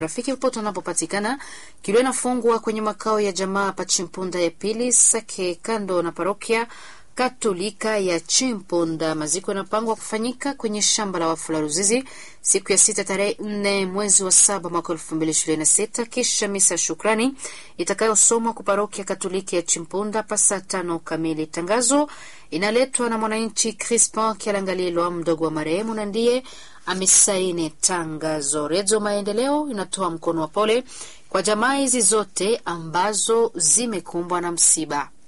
rafiki popote unapopatikana. Kilio inafungwa kwenye makao ya jamaa pa Chimpunda ya pili Sake, kando na parokia Katolika ya Chimpunda. Maziko yanapangwa kufanyika kwenye shamba la wafu la Ruzizi siku ya sita tarehe nne mwezi wa saba mwaka elfu mbili ishirini na sita kisha misa shukrani itakayosomwa kwa parokia Katoliki ya Chimpunda pa saa tano kamili. Tangazo inaletwa na mwananchi Crispin Kialangalilwa, mdogo wa marehemu, na ndiye amesaini tangazo. Redio Maendeleo inatoa mkono wa pole kwa jamaa hizi zote ambazo zimekumbwa na msiba.